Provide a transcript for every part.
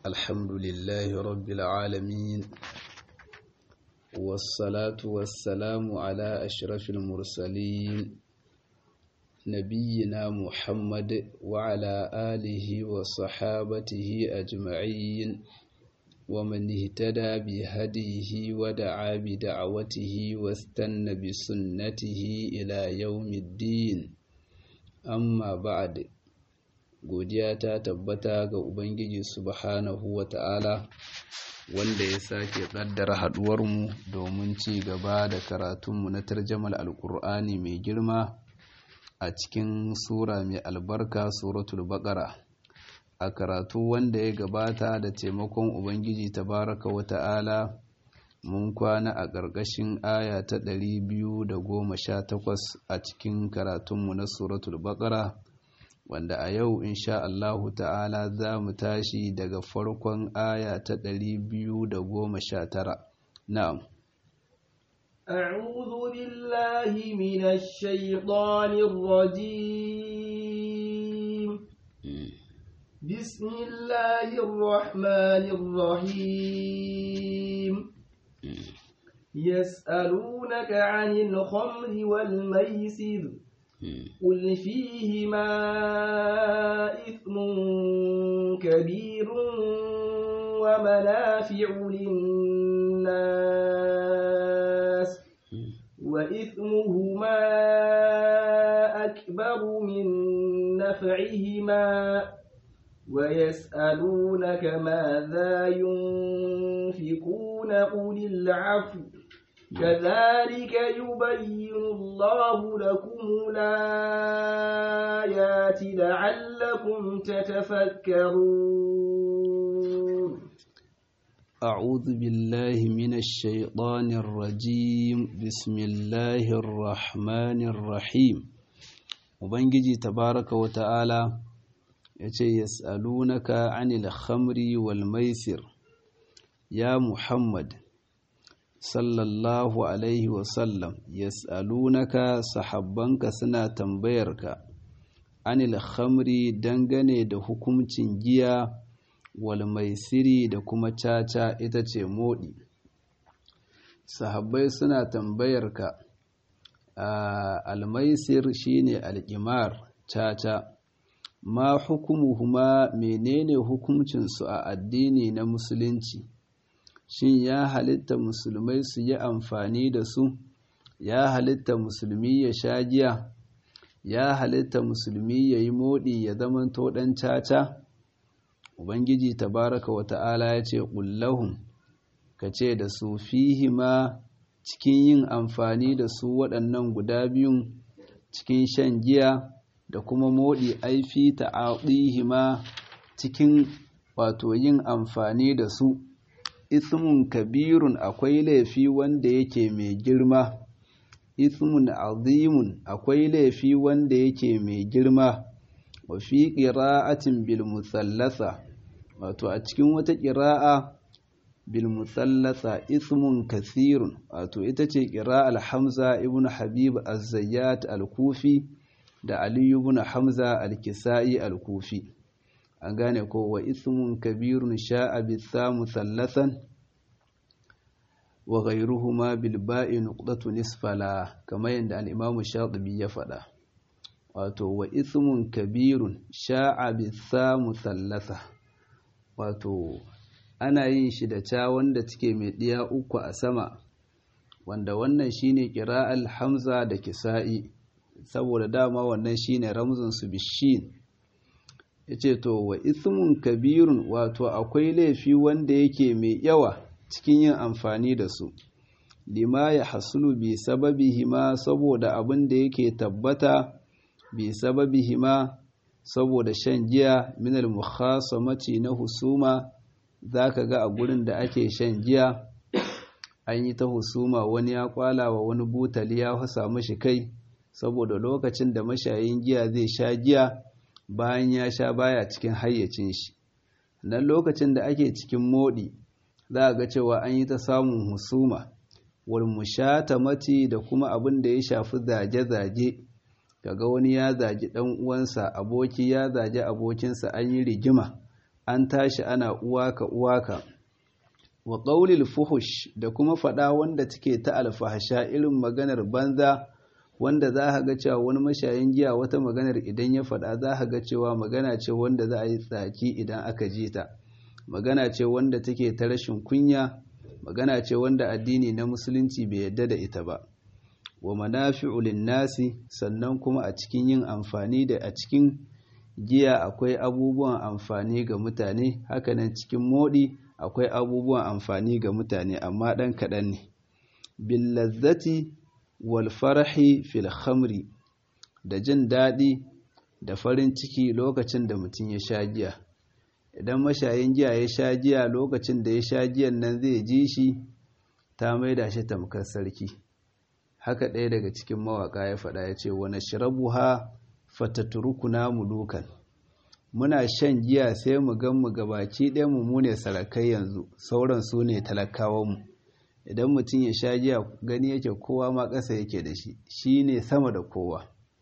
الحمد لله رب العالمين والصلاة والسلام على أشرف المرسلين نبينا محمد وعلى آله وصحابته أجمعين ومن اهتدى بهديه ودعا بدعوته واستنى بسنته إلى يوم الدين amma ba'ad godiya ta tabbata ga ubangiji subhanahu wata'ala wanda ya sake kaddara haduwarmu domin ci gaba da karatunmu na tarjamal alkur'ani mai girma a cikin sura mai albarka suratul baqara a karatu wanda ya gabata da taimakon ubangiji tabaraka wata'ala mun kwana a ƙarƙashin aya ta ɗari biyu da goma sha takwas a cikin karatunmu na suratul baƙara wanda a yau insha Allahu ta'ala za mu tashi daga farkon aya ta ɗari biyu da goma sha tara na'am أعوذ بالله من الشيطان الرجيم بسم الله الرحمن الرحيم يسألونك عن الخمر والميسر قل فيهما إثم كبير ومنافع للناس وإثمهما أكبر من نفعهما ويسألونك ماذا ينفقون قل العفو كذلك يبين الله لكم الآيات لعلكم تتفكرون أعوذ بالله من الشيطان الرجيم بسم الله الرحمن الرحيم وبنجي تبارك وتعالى yace yas'alunaka 'anil khamri wal maisir ya muhammad sallallahu alaihi wasallam yas'alunaka sahabbanka suna tambayarka 'anil khamri dangane da hukuncin giya wal maisiri da kuma caca ita ce modi sahabbai suna tambayarka al maisir shine al-qimar caca ma hukumuhuma menene hukuncinsu a addini na musulunci shin ya halitta musulmai su yi amfani da su ya halitta musulmi ya sha giya ya halitta musulmi ya yi moɗi ya zama ɗan caca ubangiji tabaraka wa ta'ala ya ce ƙullahun ka ce da su fihima cikin yin amfani da su waɗannan guda biyun cikin shan giya da kuma moɗi aifi ta'adihima cikin wato yin amfani da su ismun kabirun akwai laifi wanda yake mai girma ismun azimun akwai laifi wanda yake mai girma wa fi qira'atin bil musallasa wato a cikin wata qira'a bil musallasa ismun kasirun wato ita ce qira'al hamza ibn habib az-zayyat al-kufi da aliyu ibn hamza al-kisa'i al-kufi an gane ko wa ismun kabirun sha'a bisa musallasan wa ghayruhuma bil ba'i nuqtatu nisfala kamar yadda al-imam shatibi ya faɗa wato wa ismun kabirun sha'a bisa musallasa wato ana yin shi da ca wanda take mai ɗiya uku a sama wanda wannan shine qira'al hamza da kisa'i saboda dama wannan shine ramzun su bishin yace to wa ismun kabirun wato akwai laifi wanda yake mai yawa cikin yin amfani da su lima ya hasulu bi sababihima saboda abin da yake tabbata bi sababihima saboda shan giya min al-mukhasamati na husuma zaka ga a gurin da ake shan giya an yi ta husuma wani ya kwala wa wani butali ya hasa mashi kai saboda lokacin da mashayin giya zai sha giya bayan ya sha baya cikin hayyacin shi nan lokacin da ake cikin modi za a ga cewa an yi ta samun husuma wal mushatamati da kuma abin da ya shafi zage-zage kaga wani ya zagi dan uwansa aboki ya zagi abokinsa an yi rigima an tashi ana uwaka uwaka wa ƙaulil fuhush da kuma faɗa wanda take ta alfahasha irin maganar banza wanda za ka ga cewa wani mashayin giya wata maganar idan ya faɗa za ka ga cewa magana ce wanda za a yi tsaki idan aka ji ta magana ce wanda take ta rashin kunya magana ce wanda addini na musulunci bai yadda da ita ba wa manafi'u nasi sannan kuma a cikin yin amfani da a cikin giya akwai abubuwan amfani ga mutane hakanan cikin modi akwai abubuwan amfani ga mutane amma ɗan kaɗan ne bil lazzati wal farahi fil khamri da jin daɗi da farin ciki lokacin da mutum ya sha giya idan mashayin giya ya sha giya lokacin da ya sha giyan nan zai ji shi ta maida shi tamkar sarki haka ɗaya daga cikin mawaƙa ya faɗa ya ce wani shirabuha fataturukuna mulukan muna shan giya sai mu gan mu gabaki ɗaya mu mune sarakai yanzu sauran su ne talakawanmu idan mutum ya sha giya gani yake kowa ma ƙasa yake da shi shi ne sama da kowa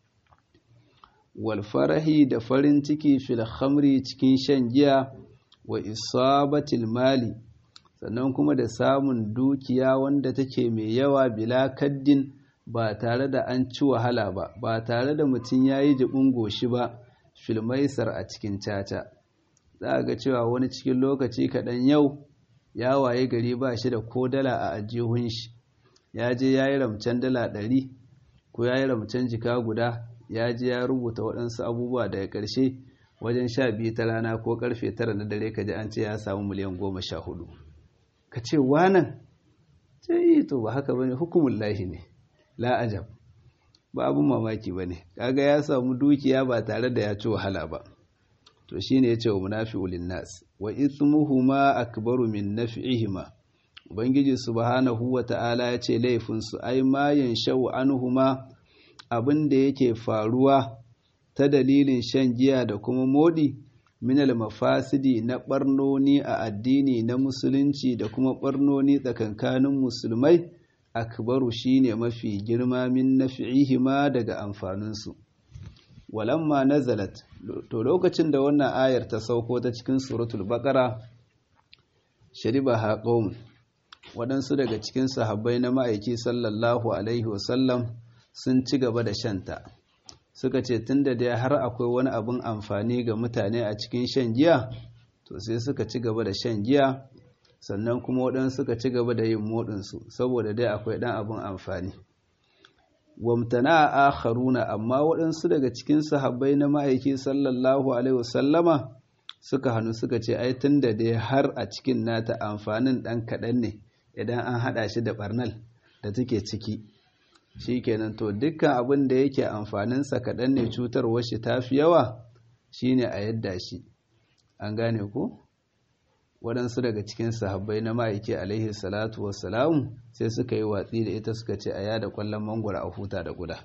walfarahi da farin ciki fil khamri cikin shan giya wa isabatil mali sannan kuma da samun dukiya wanda take mai yawa bila kaddin ba tare da an ci wahala ba ba tare da mutum ya yi jibin goshi ba filmaisar a cikin caca za a ga cewa wani cikin lokaci kaɗan yau ya waye gari ba shi da ko dala a ajihun shi ya je ya yi ramcen dala ɗari ko ya yi ramcen jika guda ya je ya rubuta waɗansu abubuwa daga ƙarshe wajen sha biyu ta rana ko ƙarfe tara na dare ka ji an ce ya samu miliyan goma sha hudu ka ce wanan ce yi to ba haka bane hukumun lahi ne la ajab ba abin mamaki ba ne kaga ya samu dukiya ba tare da ya ci wahala ba to shine ya ce wa munafi'ul linnas wa ithmuhuma akbaru min naf'ihima ubangiji subhanahu wa ta'ala ya ce laifin su ai ma yanshau anhuma abin da yake faruwa ta dalilin shan giya da kuma modi minal mafasidi na barnoni a addini na musulunci da kuma barnoni tsakankanin musulmai akbaru shine mafi girma min nafi'ihima daga amfaninsu walamma nazalat to lokacin da wannan ayar ta sauko ta cikin suratul baqara shariba haqawm waɗansu daga cikin sahabbai na ma'aiki sallallahu alaihi wasallam sun ci gaba da shanta suka ce tunda dai har akwai wani abin amfani ga mutane a cikin shan giya to sai suka ci gaba da shan giya sannan kuma waɗansu suka ci gaba da yin moɗinsu saboda dai akwai ɗan abin amfani wamtana a akharuna amma waɗansu daga cikin sahabbai na ma'aiki sallallahu alaihi wasallama suka hannu suka ce ai tun da dai har a cikin nata amfanin ɗan kaɗan ne idan an haɗa shi da ɓarnal da take ciki shi kenan to dukkan abin da yake amfaninsa kaɗan ne cutarwar shi ta fi yawa shine a yadda shi an gane ku waɗansu daga cikin sahabbai na ma'aiki alaihi salatu wassalamu sai suka yi watsi da ita suka ce a yada kwallon mangwara a huta da guda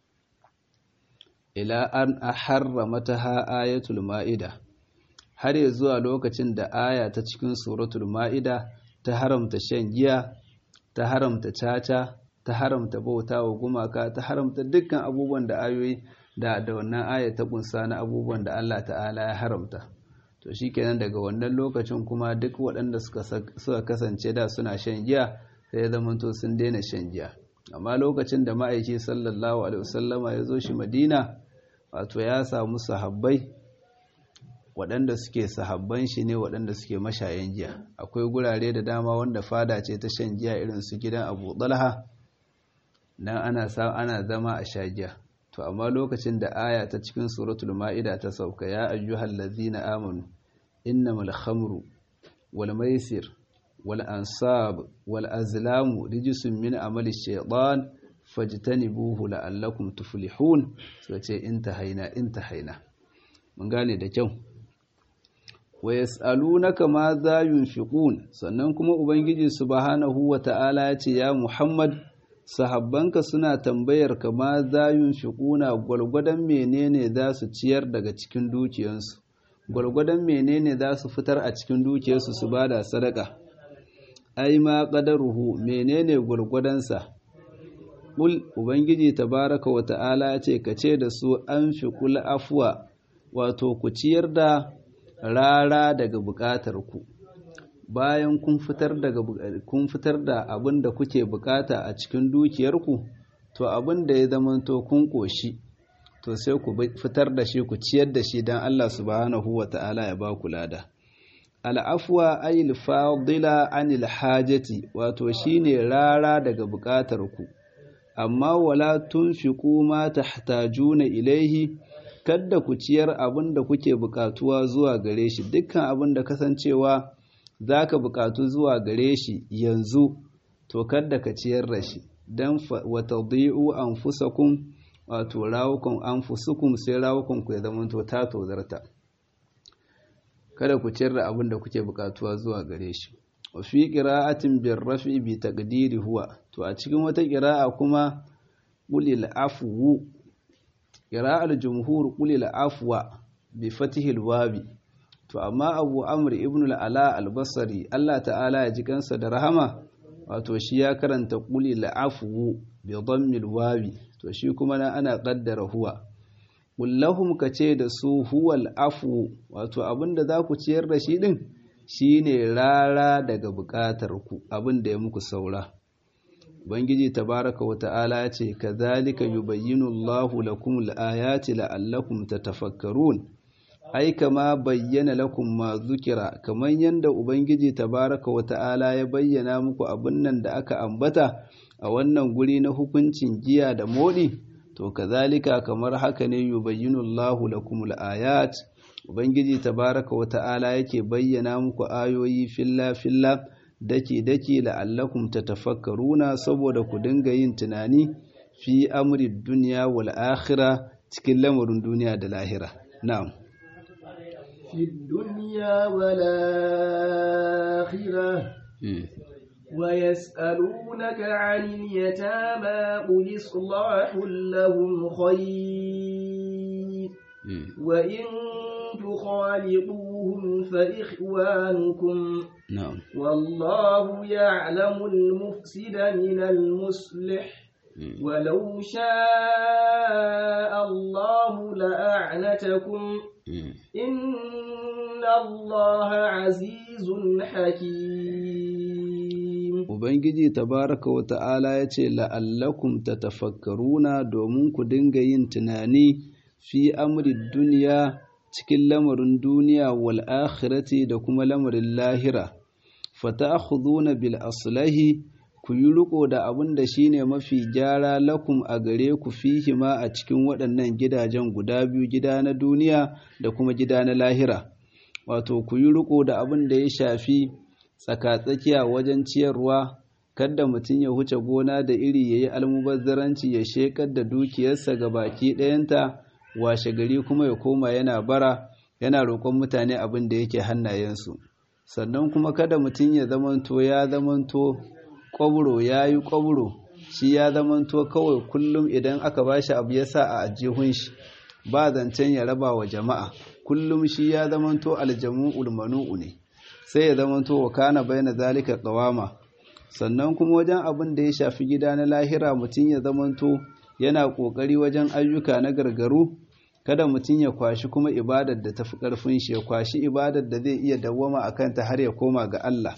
ila an a harramata ha ayatul ma'ida har ya zuwa lokacin da aya ta cikin suratul ma'ida ta haramta shan giya ta haramta caca ta haramta bauta wa gumaka ta haramta dukkan abubuwan da ayoyi da da wannan aya ta kunsa na abubuwan da Allah ta'ala ya haramta to shikenan daga wannan lokacin kuma duk waɗanda suka kasance da suna shan giya sai ya zamanto sun daina shan giya amma lokacin da ma'aiki sallallahu alaihi wasallama ya zo shi madina wato ya samu sahabbai waɗanda suke sahabban shi ne waɗanda suke mashayan giya akwai gurare da dama wanda fada ce ta shan giya irin su gidan abu ɗalha nan ana ana zama a sha giya to amma lokacin da aya ta cikin suratul ma'ida ta sauka ya ayyuhal ladzina amanu innamal khamru wal maisir wal ansab wal azlamu rijsun min amali shaytan fajtanibuhu la'allakum tuflihun so ce intahaina intahaina mun gane da kyau wa yas'alunaka ma za yunfiqun sannan kuma ubangiji subhanahu wata'ala ya ce ya muhammad sahabbanka suna tambayar ka ma za yunfiquna gwalgwadon menene za su ciyar daga cikin dukiyansu gwalgwadon menene za su fitar a cikin dukiyarsu su bada sadaka ai ma qadaruhu menene gwargwadonsa Ƙul Ubangiji tabaraka wa ta'ala ce ka ce da su an fi kula afuwa wato ku ciyar da rara daga buƙatar ku bayan kun fitar daga kun fitar da abin da kuke bukata a cikin dukiyarku to abin da ya zamanto kun koshi to sai ku fitar da shi ku ciyar da shi dan Allah subhanahu wata'ala ya ba ku lada al'afwa ayil fadila anil hajati wato shine rara daga bukatar ku amma wala tunfiqu ma tahtajuna ilaihi kadda ku ciyar abin da kuke bukatuwa zuwa gare shi dukkan abin da kasancewa za ka buƙatu zuwa gare shi yanzu to kadda ka ciyar da shi don wata di'u an fusakun wato rawukun an fusukun sai rawukun ku ya zama to ta tozarta kada ku ciyar da abin da kuke buƙatuwa zuwa gare shi wa fi qira'atin bir rafi bi taqdiri huwa to a cikin wata qira'a kuma qulil afwu qira'al jumhur qulil afwa bi fatihil wabi to amma abu amr ibn al'ala albasari Allah ta'ala ya ji kansa da rahama wato shi ya karanta kuli la'afu bi dhammil wawi to shi kuma na ana qaddara huwa kullahum kace da su huwal afu wato abinda za ku ciyar da shi din shine rara daga bukatar ku abinda ya muku saura Ubangiji tabaraka wa ta'ala ya ce, Kazalika yubayyinu Allahu lakum al'ayati la'allakum tatafakkarun ai kama bayyana lakum ma zukira kamar yadda ubangiji tabaraka wa ta'ala ya bayyana muku abin nan da aka ambata a wannan guri na hukuncin giya da modi to kazalika kamar haka ne yubayyinu Allahu lakum al-ayat ubangiji tabaraka wa ta'ala yake bayyana muku ayoyi filla filla daki daki la'allakum tatafakkaruna saboda ku dinga yin tunani fi amri dunya wal akhirah cikin lamarin duniya da lahira na'am في الدنيا والآخرة ويسألونك عن اليتامى قل إصلاح لهم خير وإن تخالطوهم فإخوانكم نعم والله يعلم المفسد من المصلح ولو شاء الله لأعنتكم إن الله عزيز حكيم Ubangiji tabaraka wa ta'ala ya ce, La'allakum ta tafakkaruna domin ku dinga yin tunani fi amri duniya cikin lamarin duniya wal akhirati da kuma lamarin lahira, fata bil aslahi ku yi riko da abin da shi ne mafi gyara lakum a gare ku fihima a cikin waɗannan gidajen guda biyu gida na duniya da kuma gida na lahira wato ku yi riko da abin da ya shafi tsakatsakiya wajen ciyarwa kadda mutum ya huce gona da iri ya yi almubazzaranci ya shekar da dukiyarsa ga baki ɗayanta washe gari kuma ya koma yana bara yana roƙon mutane abin da yake hannayensu sannan kuma kada mutum ya zamanto ya zamanto kwaburo ya yi kwaburo shi ya zamanto kawai kullum idan aka ba shi abu ya sa a ajihun shi ba zancen ya raba wa jama'a kullum shi ya zamanto aljamu ulmanu'u ne sai ya zamanto wa kana bayyana zalika qawama sannan kuma wajen abin da ya shafi gida na lahira mutum ya zamanto yana kokari wajen ayyuka na gargaru kada mutum ya kwashi kuma ibadar da tafi karfin shi ya kwashi ibadar da zai iya dawwama akan ta har ya koma ga Allah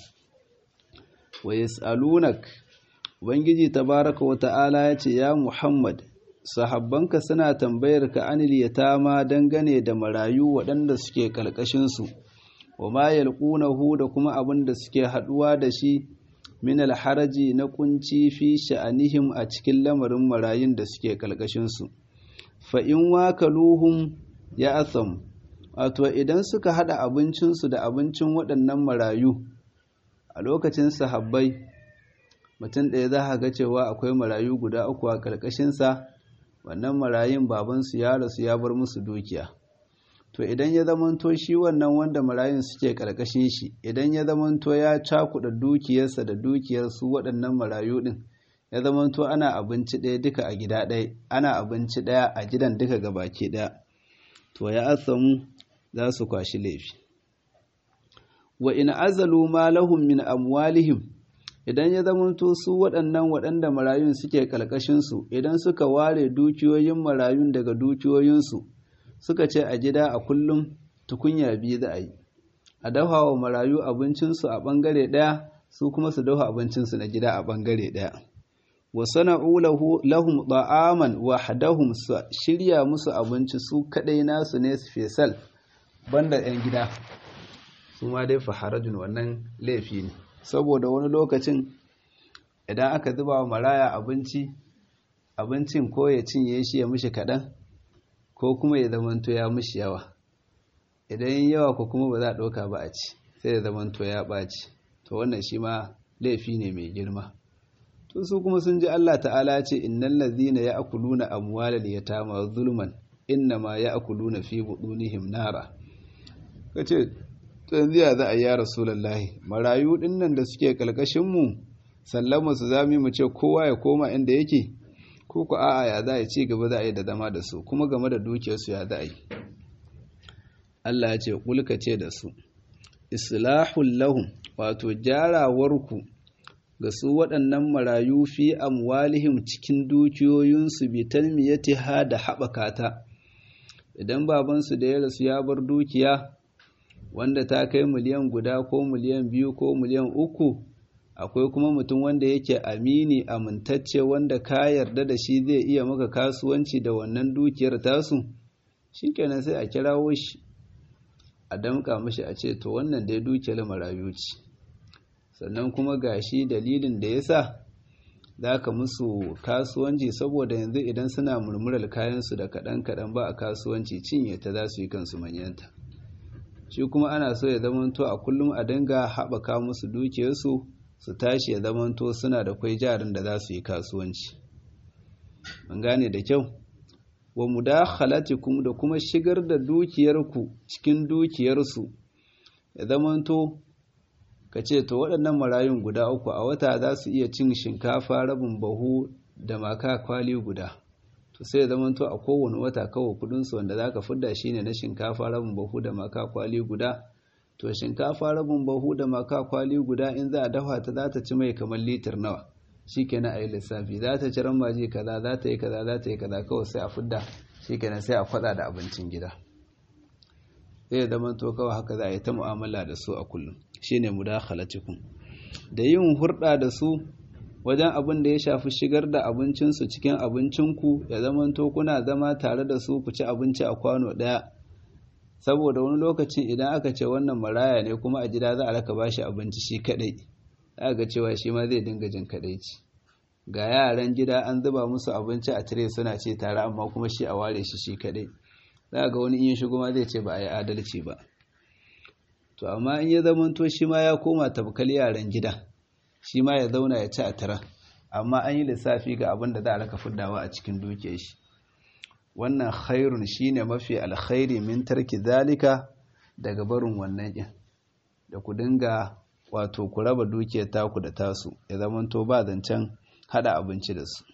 wa yas'alunak ubangiji tabaraka wa ta'ala yace ya Muhammad sahabbanka suna tambayar ka anil yatama dangane da marayu waɗanda suke kalkashin su wa ma yalqunahu da kuma abin da suke haduwa da shi min alharaji na kunci fi sha'anihim a cikin lamarin marayun da suke kalkashin su fa in wakaluhum ya asam wato idan suka hada abincinsu da abincin waɗannan marayu a lokacin sahabbai mutum ɗaya za ga cewa akwai marayu guda uku a ƙarƙashinsa wannan marayun babansu ya rasu ya bar musu dukiya to idan ya zamanto shi wannan wanda marayun suke ƙarƙashin shi idan ya zamanto ya cakuɗa dukiyarsa da dukiyar su waɗannan marayu ɗin ya zamanto ana abinci ɗaya duka a gida ɗaya ana abinci ɗaya a gidan duka gabaki ɗaya to ya asamu za su kwashi laifi wa in azalu ma lahum min amwalihim idan ya zamanto su waɗannan waɗanda marayun suke ƙalƙashinsu idan suka ware dukiyoyin marayun daga dukiyoyinsu suka ce a gida a kullum tukunya biyu za a yi a dafa wa marayu abincinsu a ɓangare ɗaya su kuma su dafa abincinsu na gida a ɓangare ɗaya wa sana'u lahum da'aman wahdahum su shirya musu abinci su kadai nasu ne fesal banda yan gida su ma dai faharajun wannan laifi ne saboda wani lokacin idan aka zuba wa maraya abinci abincin ko ya cinye shi ya mishi kaɗan ko kuma ya zamanto ya mishi yawa idan yawa ko kuma ba za a ɗauka ba a ci sai ya zamanto ya ɓaci to wannan shi ma laifi ne mai girma to su kuma sun ji Allah ta'ala ce innal ladhina ya'kuluna amwalal yatama zulman innama ya'kuluna fi budunihim nara kace to yanzu ya za a yi ya rasulullahi marayu dinnan da suke kalkashin mu sallama su zami mu ce kowa ya koma inda yake ko ku a'a ya za a ci gaba za a yi da zama da su kuma game da dukiyarsu ya za a yi Allah ya ce kulka ce da su islahul lahum wato jarawarku ga su waɗannan marayu fi amwalihim cikin dukiyoyinsu bi talmiyatiha da haɓaka ta idan babansu da ya rasu ya bar dukiya wanda ta kai miliyan guda ko miliyan biyu ko miliyan uku akwai kuma mutum wanda yake amini amintacce wanda ka yarda da shi zai iya maka kasuwanci da wannan dukiyar tasu shikenan sai a kirawo shi a damƙa mashi a ce to wannan dai dukiyar marayu ce sannan kuma gashi dalilin da ya sa za ka musu kasuwanci saboda yanzu idan suna murmurar kayansu da kaɗan-kaɗan ba a kasuwanci cinye ta za su yi kansu manyanta shi kuma ana so ya zamanto a kullum a dinga haɓaka musu dukiyarsu su tashi ya zamanto suna da kwai jarin da za su yi kasuwanci an gane da kyau wa mudakhalatikum da kuma shigar da dukiyarku cikin dukiyarsu ya zamanto ka ce to waɗannan marayun guda uku a wata za su iya cin shinkafa rabin bahu da maka kwali guda to sai ya zamanto a kowane wata kawai kudinsu wanda za ka fidda shi ne na shinkafa rabin bahu da maka kwali guda to shinkafa rabin bahu da maka kwali guda in za a dafa ta za ta ci mai kamar litir nawa shi kenan a yi lissafi za ta ci ramaji kaza za ta yi kaza za ta yi kaza kawai sai a fidda shi kenan sai a kwada da abincin gida zai zama to kawai haka za a yi ta mu'amala da su a kullum shine mudakhalatikum da yin hurɗa da su wajen abin da ya shafi shigar da abincinsu cikin abincinku ya zama to kuna zama tare da su ku ci abinci a kwano ɗaya saboda wani lokacin idan aka ce wannan maraya ne kuma a gida za a raka bashi abinci shi kadai za ga cewa shi ma zai dinga jin kadaici ga yaran gida an zuba musu abinci a tire suna ce tare amma kuma shi a ware shi shi kadai za ga wani in ya shigo ma zai ce ba a yi adalci ba to amma in ya zamanto shi ma ya koma tabkal yaran gida shi ma ya zauna ya ci a tara amma an yi lissafi ga abin da za a raka fuddawa a cikin dukiyar shi wannan khairun shine mafi alkhairi min tarki zalika daga barin wannan din da ku dinga wato ku raba dukiyar taku da tasu ya zamanto ba zancen hada abinci da su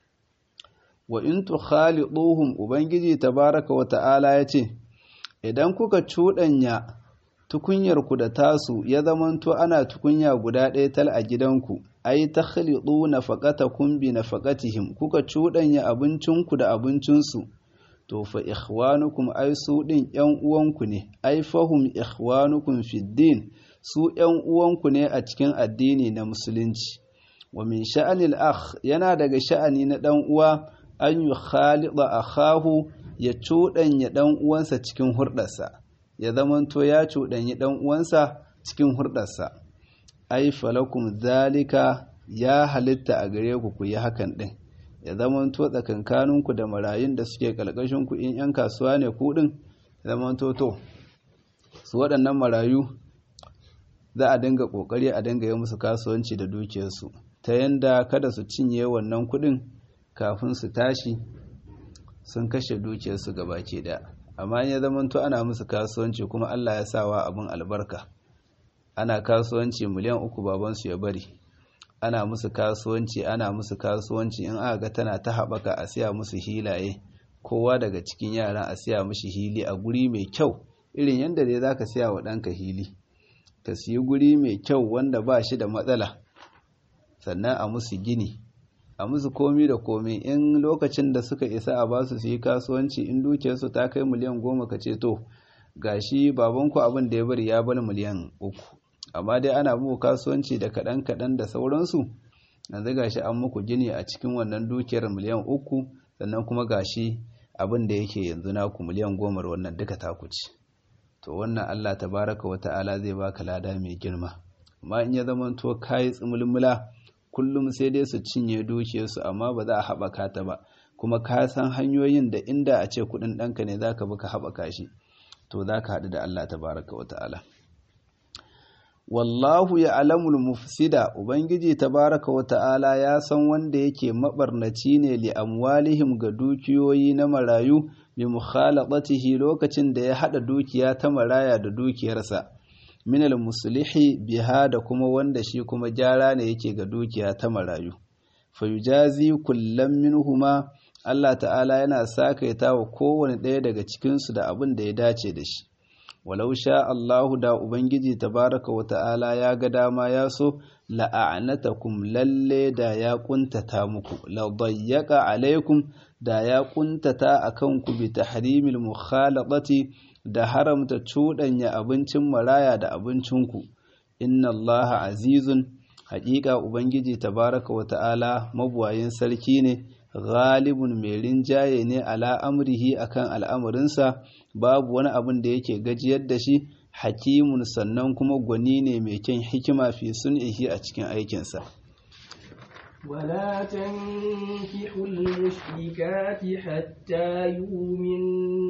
wa in tukhaliduhum ubangiji tabaraka wa ta'ala yace idan kuka cuɗanya tukunyarku da tasu ya zamanto ana tukunya guda ɗaya tal a gidanku ai takhlidu nafaqatakum bi nafaqatihim kuka cuɗanya abincinku da abincinsu to fa ikhwanukum ai su din ƴan uwanku ne ai fahum ikhwanukum fid din su ƴan uwanku ne a cikin addini na musulunci wa min sha'anil akh yana daga sha'ani na dan uwa an yi khalida akhahu ya cuɗanya dan uwansa cikin hurɗarsa ya zamanto ya cuɗanyi ɗan uwansa cikin hurɗarsa ai falakum zalika ya halitta a gare ku ku yi hakan ɗin ya zamanto tsakankaninku da marayun da suke ku in 'yan kasuwa ne ku ɗin ya zamanto to su waɗannan marayu za a dinga ƙoƙari a dinga yi musu kasuwanci da dukiyarsu ta yanda kada su cinye wannan kuɗin kafin su tashi sun kashe dukiyarsu gabaki ɗaya amma ya zamanto ana musu kasuwanci kuma Allah ya sawa abin albarka ana kasuwanci miliyan uku babansu ya bari ana musu kasuwanci ana musu kasuwanci in aka ga tana ta haɓaka a siya musu hilaye kowa daga cikin yaran a siya mishi hili a guri mai kyau irin yadda dai zaka siya wa ɗanka hili ka siyi guri mai kyau wanda ba shi da matsala sannan a musu gini a musu komi da komi in lokacin da suka isa a basu su yi kasuwanci in dukiyarsu ta kai miliyan goma ka ce to gashi babanku abin da ya bari ya bar miliyan uku amma dai ana muku kasuwanci da kaɗan kaɗan da sauransu yanzu gashi an muku gini a cikin wannan dukiyar miliyan uku sannan kuma gashi abin da yake yanzu naku miliyan goma wannan duka taku ce to wannan Allah tabaraka wa ta'ala zai baka lada mai girma amma in ya zama to kai tsumulmula kullum sai dai su cinye dukiyarsu amma ba za a haɓaka ta ba kuma ka san hanyoyin da inda a ce kuɗin ɗanka ne zaka bi ka haɓaka shi to za ka haɗu da Allah tabaraka wa ta'ala wallahu ya alamul mufsida ubangiji tabaraka wa ta'ala ya san wanda yake mabarnaci ne li amwalihim ga dukiyoyi na marayu bi mukhalatatihi lokacin da ya hada dukiya ta maraya da dukiyarsa minal muslihi biha da kuma wanda shi kuma gyara ne yake ga dukiya ta marayu fayujazi kullam minhuma Allah ta'ala yana sakaita wa kowane ɗaya daga cikinsu da abin da ya dace da shi walau sha Allahu da Ubangiji tabaraka wa ta'ala ya ga dama ya so la'anatakum lalle da ya kuntata muku la dayyaka alaikum da ya kuntata akan ku bi tahrimil mukhalaqati da haramta cuɗanya abincin maraya da abincinku inna Allah azizun haƙiƙa Ubangiji tabaraka wa ta'ala mabuwayin sarki ne ghalibun mai rinjaye ne ala amrihi akan al'amarinsa babu wani abin da yake gajiyar da shi hakimun sannan kuma gwani ne mai kyan hikima fi sun'ihi a cikin aikinsa ولا تنكحوا المشركات حتى يؤمن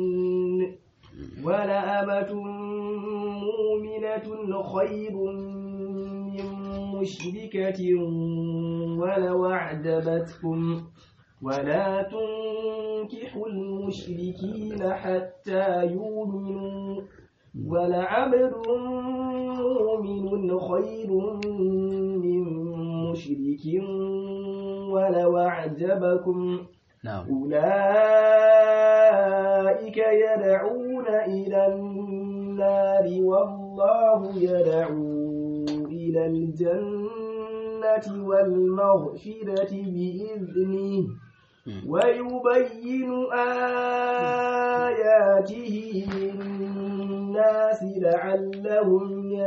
ولأمة مؤمنة خير من مشركة ولو أعجبتكم ولا تنكحوا المشركين حتى يؤمنوا ولعبد مؤمن خير من مشرك ولو أعجبكم na'am أولئك يدعون إلى النار والله يدعو إلى الجنة والمغفرة بإذنه ويبين آياته للناس لعلهم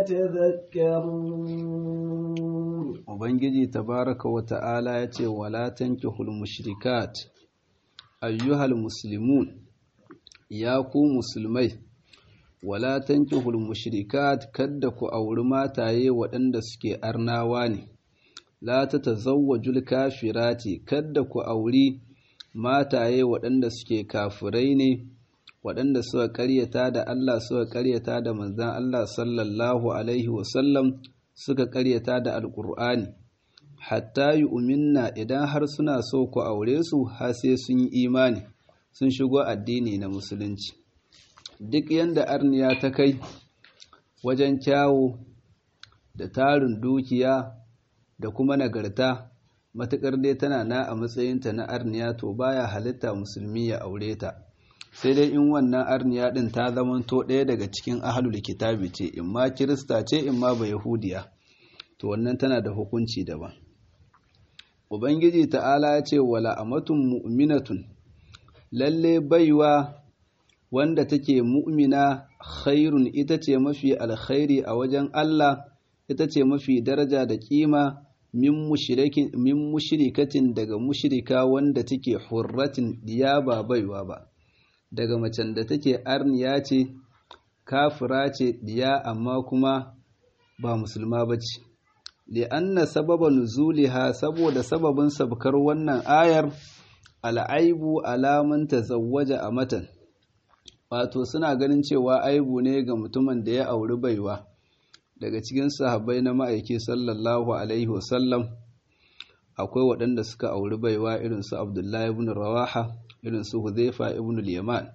يتذكرون ubangiji tabaraka wa ta'ala ya ce wala tankihul mushrikat ayyuhal muslimun ya ku musulmai wala tankihul mushrikat kadda ku auri mataye waɗanda suke arnawa ne la ta tazawwajul kafirati kadda ku auri mataye waɗanda suke kafirai ne waɗanda suka ƙaryata da Allah suka ƙaryata da manzon Allah sallallahu alaihi wasallam suka ƙaryata da alƙur'ani hatta yi uminna idan har suna so ku aure su har sai sun yi imani sun shigo addini na musulunci duk yanda arniya ta kai wajen kyawu da tarin dukiya da kuma nagarta matuƙar dai tana na a matsayinta na arniya to baya halitta musulmi ya aure ta sai dai in wannan arniya ɗin ta zamanto ɗaya daga cikin ahalul kitabi ce in ma kirista ce in ma ba yahudiya to wannan tana da hukunci daban ubangiji ta'ala ya ce wala amatun mu'minatun lalle baiwa wanda take mu'mina khairun ita ce mafi alkhairi a wajen Allah ita ce mafi daraja da kima min mushrikin min mushrikatin daga mushrika wanda take hurratin diya ba baiwa ba daga macen da take arniya ce kafira ce diya amma kuma ba musulma bace li'anna sababa nuzuliha saboda sababin sabkar wannan ayar al'aibu alaman tazawwaja a matan wato suna ganin cewa aibu ne ga mutumin da ya auri baiwa daga cikin sahabbai na ma'aiki sallallahu alaihi wasallam akwai waɗanda suka auri baiwa irin su abdullahi ibn rawaha irin su huzaifa ibn al-yaman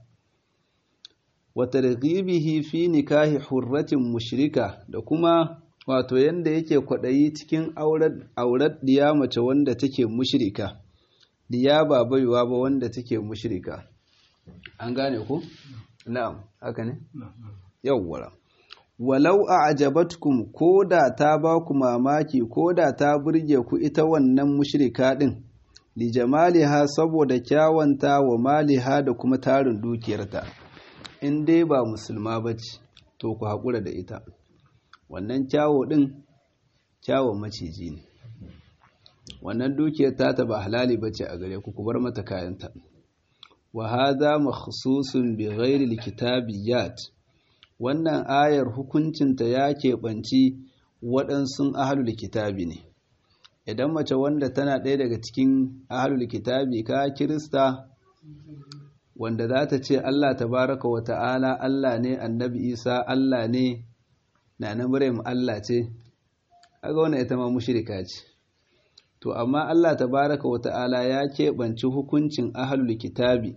wa targhibihi fi nikahi hurratin mushrika da kuma wato yanda yake kwaɗayi cikin aurar diya mace wanda take mushrika diya ba baiwa ba wanda take mushrika an gane ku na'am haka ne yawwara walau a'jabatkum koda ta ba ku mamaki koda ta burge ku ita wannan mushrika din li jamaliha saboda kyawanta wa maliha da kuma tarin dukiyarta in dai ba musulma ba ce to ku haƙura da ita wannan kyawo ɗin kyawon maciji ne wannan dukiyar tata ba halali ba ce a gare ku ku bar mata kayanta wa hadha makhsusun bi ghairi alkitabiyat wannan ayar hukuncinta ya keɓanci waɗansu ahlul kitabi ne idan mace wanda tana ɗaya daga cikin ahlul kitabi ka kirista wanda za ta ce Allah tabaraka wa ta'ala Allah ne annabi Isa Allah ne na na Maryam Allah ce aga wannan ita ma mushrika ce to amma Allah tabaraka wa ta'ala ya keɓanci hukuncin ahlul kitabi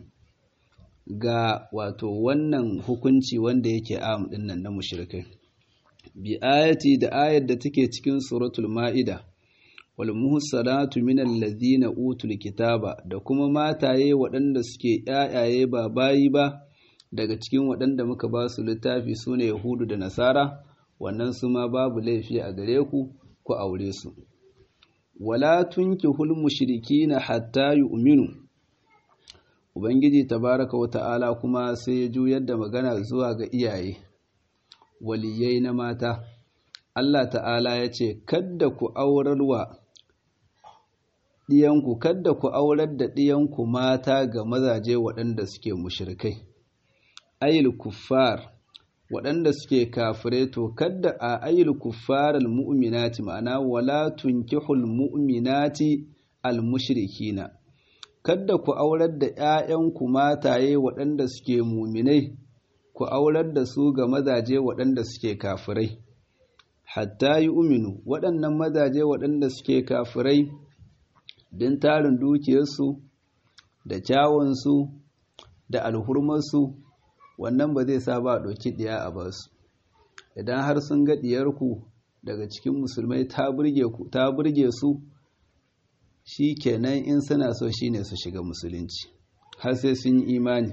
ga wato wannan hukunci wanda yake am din nan na mushrikai bi ayati da ayar da take cikin suratul ma'ida wal muhsanatu minal ladhina utul kitaba da kuma mataye waɗanda suke ƴaƴaye ba bayi ba daga cikin waɗanda muka ba su littafi sune yahudu da nasara wannan su ma babu laifi a gare ku ku aure su wala tunkihul mushrikina hatta yu'minu ubangiji tabaraka wa ta'ala kuma sai ya juyar da magana zuwa ga iyaye waliyai na mata Allah ta'ala ya ce kadda ku aurarwa ɗiyanku kadda ku aurar da ɗiyanku mata ga mazaje waɗanda suke mushrikai ayil kuffar waɗanda suke kafire to kadda a ayil kuffar almu'minati ma'ana wala tunkihul mu'minati almushrikina kadda ku aurar da ƴaƴanku mataye waɗanda suke muminai ku aurar da su ga mazaje waɗanda suke kafirai hatta yi uminu waɗannan mazaje waɗanda suke kafirai don tarin dukiyarsu da kyawunsu da alhurmarsu wannan ba zai sa ba ɗauki ɗiya a basu idan har sun ga ɗiyarku daga cikin musulmai ta burge su shi kenan in suna so shi ne su shiga musulunci har sai sun yi imani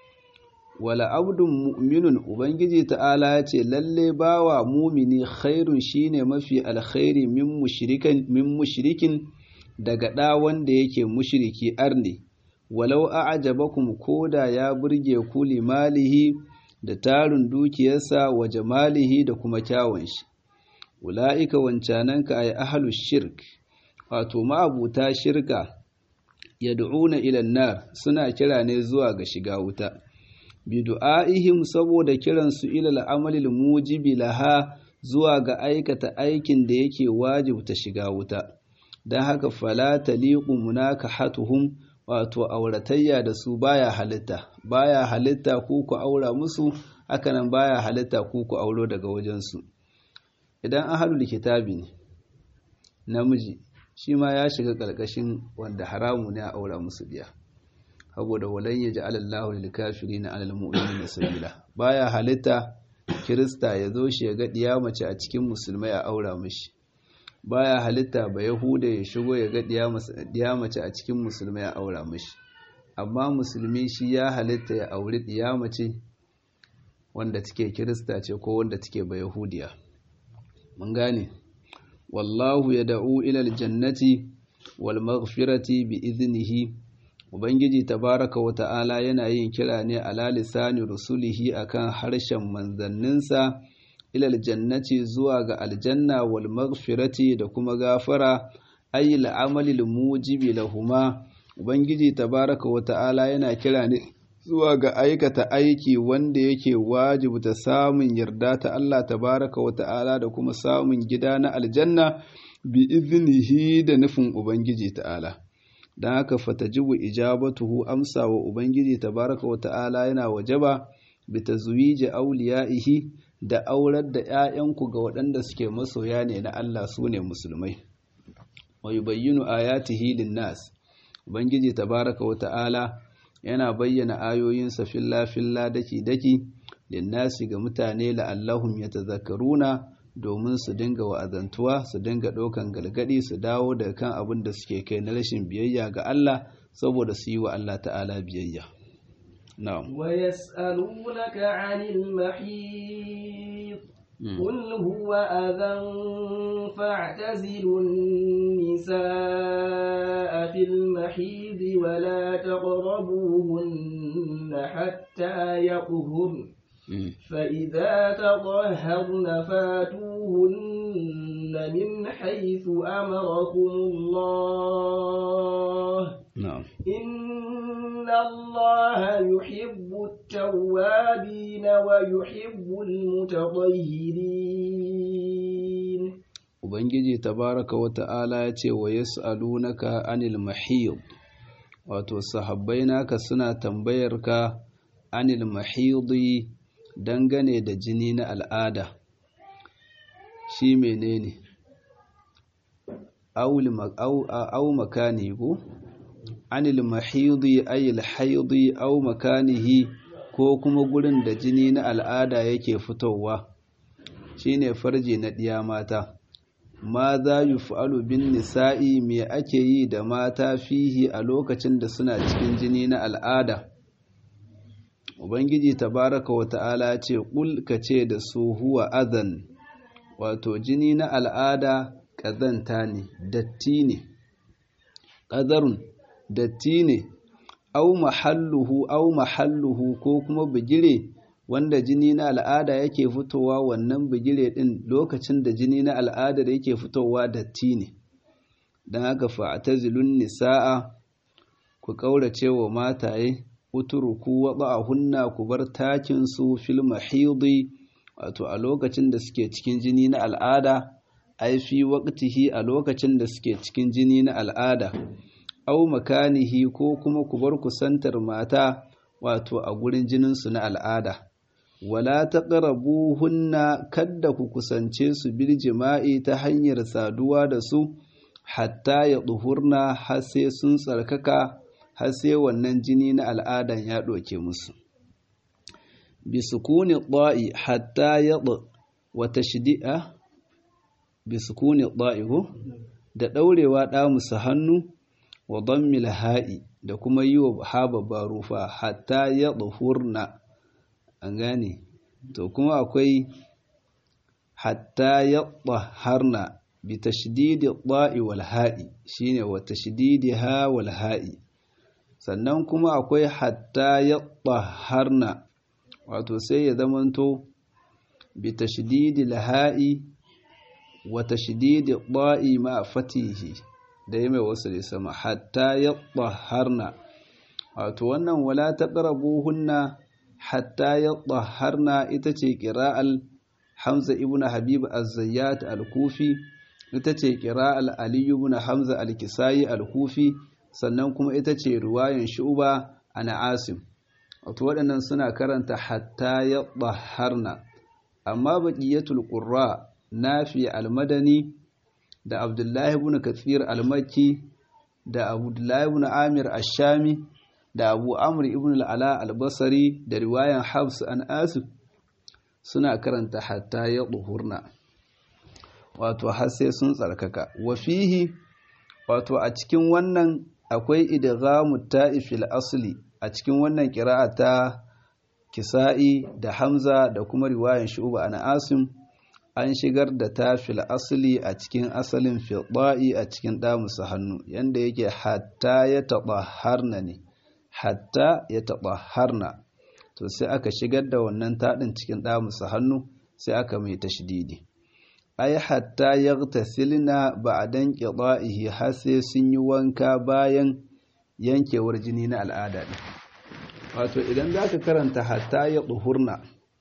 wala abdun mu'minun ubangiji ta'ala ya ce lalle bawa mumini khairun shine mafi alkhairi min mushrikin min mushrikin daga ɗa wanda yake mushriki arne walau a'jabakum koda ya burge ku limalihi da tarin dukiyarsa wa jamalihi da kuma kyawun shi ula'ika wancananka ay ahlus shirk wato ma'abuta shirka yad'una ila nar suna kira ne zuwa ga shiga wuta bidu'aihim saboda kiransu ila al'amalil mujibi laha zuwa ga aikata aikin da yake wajibta shiga wuta dan haka fala taliqu munakahatuhum wato auratayya da su baya halitta baya halitta ku ku aura musu hakanan baya halitta ku ku auro daga wajensu idan ahlul kitabi ne namiji shi ma ya shiga ƙarƙashin wanda haramu ne a aura musu biya saboda walan ya ji alallahu lil kafirina alal mu'minina sabila baya halitta kirista ya zo shi ya ga diya mace a cikin musulmai a aura mishi baya halitta ba yahuda ya shigo ya ga diya mace a cikin musulmai a aura mishi amma musulmi shi ya halitta ya auri diya mace wanda take kirista ce ko wanda take ba yahudiya mun gane wallahu ya da'u ilal jannati wal maghfirati bi iznihi ubangiji tabaraka wa ta'ala yana yin kira ne ala lisani rusulihi akan harshen manzanninsa ilal jannati zuwa ga aljanna wal maghfirati da kuma gafara ayi al'amali mujibi lahuma ubangiji tabaraka wa ta'ala yana kira ne zuwa ga aikata aiki wanda yake wajibta samun yarda ta Allah tabaraka wa ta'ala da kuma samun gida na aljanna bi iznihi da nufin ubangiji ta'ala dan haka fatajibu ijabatuhu amsa wa ubangiji tabaraka wa ta'ala yana wajaba bi tazwiji awliyaihi da aurar da 'ya'yanku ga waɗanda suke masoya ne na Allah sune musulmai wa yubayyinu ayatihi lin-nas ubangiji tabaraka wa ta'ala yana bayyana ayoyinsa filla-filla daki-daki linnasi ga mutane la'allahum ya tazakkaruna domin su dinga wa'azantuwa su dinga ɗaukan galgadi su dawo daga kan abin da suke kai na rashin biyayya ga Allah saboda su yi wa Allah ta'ala biyayya. Na'am. Wa yas'alunaka 'anil mahid قل هو أذى فاعتزلوا النساء في المحيض ولا تقربوهن حتى يطهرن فإذا تطهرن فاتوهن من حيث أمركم الله نعم إن الله يحب التوابين ويحب المتطهرين Ubangiji tabaraka wa ta'ala ya ce wa yas'alunaka anil mahiyud wato sahabbai naka suna tambayar ka anil mahidi dangane da jini na al'ada shi menene au makani ko anil mahidi ayil haidi au makanihi ko kuma gurin da jini na al'ada yake fitowa shine farji na ɗiya mata ma za yi fa'alu bin nisa'i me ake yi da mata fihi a lokacin da suna cikin jini na al'ada ubangiji tabaraka wa ta'ala ce ƙul ka ce da su huwa azan wato jini na al'ada ƙazanta ne datti ne ƙazarun datti ne au mahalluhu au mahalluhu ko kuma bigire wanda jini na al'ada yake fitowa wannan bigire din lokacin da jini na al'adar yake fitowa datti ne don haka fa'tazilun nisa'a ku kaurace wa mataye uturuku wada'ahunna ku bar takin su fil mahidi wato a lokacin da suke cikin jini na al'ada ai fi waqtihi a lokacin da suke cikin jini na al'ada au makanihi ko kuma ku bar kusantar mata wato a gurin jinin su na al'ada wala taqrabuhunna kadda ku kusance su bil jima'i ta hanyar saduwa da su hatta ya duhurna har sai sun tsarkaka har sai wannan jini na al'adan ya ɗauke musu bi sukuni ɗa'i hatta ya wa tashdi'a bi sukuni ɗa'i ko da ɗaurewa ɗa musu hannu wa dammil ha'i da kuma yi wa haba barufa hatta ya duhurna an gane to kuma akwai hatta ya harna bi tashdidi ɗa'i wal ha'i shine wa tashdidiha wal ha'i sannan kuma akwai hatta ya harna wato sai ya zamanto bi tashdidi laha'i wa tashdidi ɗa'i ma fatihi da ya mai wasu da sama hatta ya harna wato wannan wala ta hunna hatta ya harna ita ce ƙira'al hamza ibn habib az-zayyat al-kufi ita ce ƙira'al aliyu ibn hamza al-kisayi al-kufi sannan kuma ita ce ruwayan shuba ana asim wato waɗannan suna karanta hatta ya harna amma baqiyatul qurra nafi al-madani da abdullahi ibn kathir al-makki da abdullahi ibn amir ash-shami da abu amr ibn al-ala al-basri da riwayan habs an asif suna karanta hatta ya duhurna wato har sai sun tsarkaka wa fihi wato a cikin wannan akwai idghamu ta'ifil asli a cikin wannan qira'a ta kisa'i da hamza da kuma riwayan shu'ba an asim an shigar da tafil asli a cikin asalin fiɗa'i a cikin ɗamusa hannu yanda yake hatta ya taɓa harna ne hatta ya taɓa harna to sai aka shigar da wannan taɗin cikin ɗamusa hannu sai aka mai tashdidi ai hatta ya tasilna ba a dan ƙiɗa'ihi har sai sun yi wanka bayan yankewar jini na al'ada ɗin wato idan za ka karanta hatta ya ɗuhurna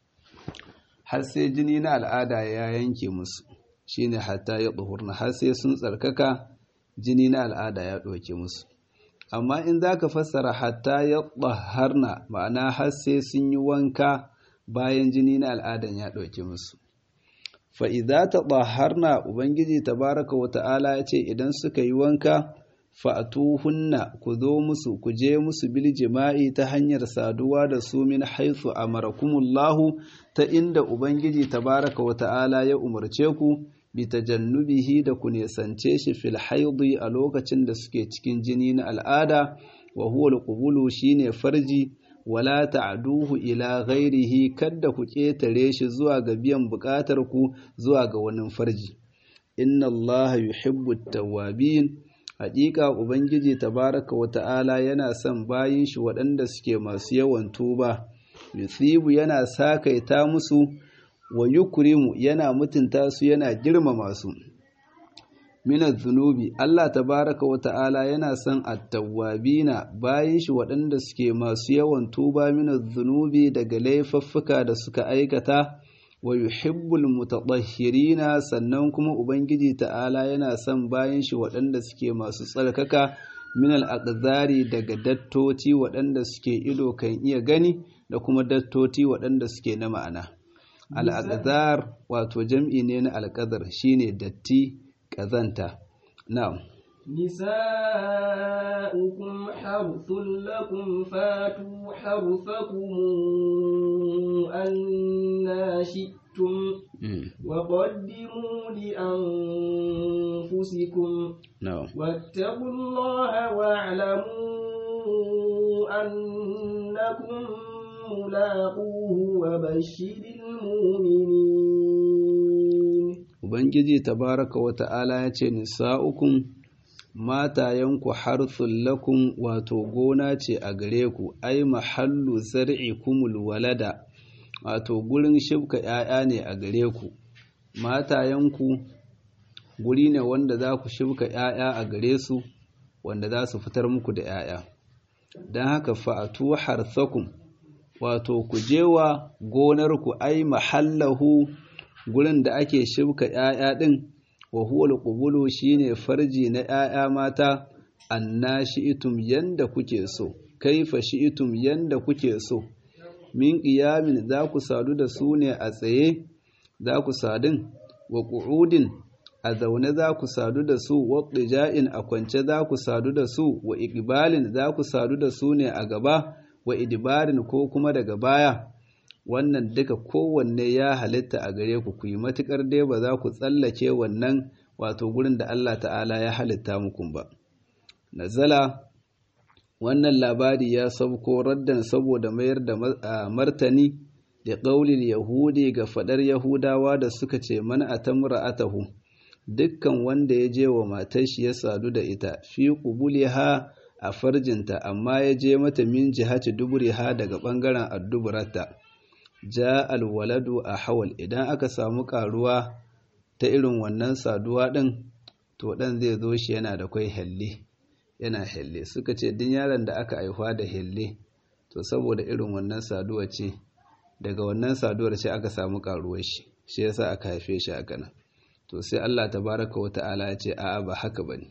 har sai jini na al'ada ya yanke musu shine hatta ya ɗuhurna har sai sun tsarkaka jini na al'ada ya ɗauke musu amma in za ka fassara hatta ya ɗaharna ma'ana har sai sun yi wanka bayan jini na al'adan ya ɗauke musu fa'iza ta ɗaharna ubangiji tabaraka wa ta'ala ya ce idan suka yi wanka fa'atuhunna ku zo musu ku je musu bil jima'i ta hanyar saduwa da su min haithu amarakumullahu ta inda ubangiji tabaraka wa ta'ala ya umarce ku bi tajannubihi da ku nesance shi fil haidi a lokacin da suke cikin jini na al'ada wa huwa al shine farji wala ta'duhu ila ghairihi kadda ku ketare shi zuwa ga biyan bukatar ku zuwa ga wani farji inna allaha yuhibbu at-tawwabin haƙiƙa ubangiji tabaraka wa ta'ala yana son bayin shi waɗanda suke masu yawan tuba yusibu yana sakaita musu wa yukrimu yana mutunta su yana girmama su minaz zunubi Allah tabaraka wa ta'ala yana son attawabina bayin shi waɗanda suke masu yawan tuba minaz zunubi daga laifuffuka da suka aikata wa yuhibbul mutatahhirina sannan kuma ubangiji ta'ala yana son bayan shi waɗanda suke masu tsarkaka min al daga dattoci waɗanda suke ido kan iya gani da kuma dattoti waɗanda suke na ma'ana al wato jam'i ne na alƙadar shine datti ƙazanta na'am نساؤكم حرث لكم فاتوا حرثكم أنا شئتم وقدموا لأنفسكم واتقوا الله واعلموا أنكم ملاقوه وبشر المؤمنين Ubangiji tabaraka wa ta'ala ya ce, Nisa'ukun matayenku harthun lakum wato gona ce a gare ku, ai mahallu zar'ikumul walada, wato gurin shibka ‘ya'ya ne a gare ku, matayenku guri ne wanda za ku shibka ‘ya'ya a gare su, wanda za su fitar muku da ‘ya'ya. Don haka fa'atu harthakun, wato ku jewa gonarku ai mahallahu gurin da ake shibka ‘ya'ya ɗin, wa huwal ƙubulu shi ne farji na ‘ya'ya mata, anna shi'itum yanda kuke so, kaifa shi'itum yanda kuke so, min ƙiyamin za ku sadu da su ne a tsaye, za ku sadun, wa ƙu'udin a zaune za ku sadu da su, wa ƙija'in a kwance za ku sadu da su, wa iƙibalin za ku sadu da su ne a gaba, wa idibarin ko kuma daga baya. wannan duka kowanne ya halitta a gare ku ku yi matuƙar dai ba za ku tsallake wannan wato gurin da Allah ta'ala ya halitta muku ba nazala wannan labari ya sauko raddan saboda mayar da martani da ƙaulil yahudi ga faɗar yahudawa da suka ce man atamra atahu dukkan wanda ya je wa matar shi ya sadu da ita fi qubuliha a farjinta amma ya je mata min jihati duburiha daga ɓangaren adduburarta ja alwaladu a hawal idan aka samu karuwa ta irin wannan saduwa ɗin to ɗan zai zo shi yana da kwai helle yana helle suka ce din yaron da aka haifa da helle to saboda irin wannan saduwa ce daga wannan saduwar ce aka samu karuwar shi shi yasa aka haife shi haka nan to sai Allah tabaraka wa ta'ala ya ce a'a ba haka bane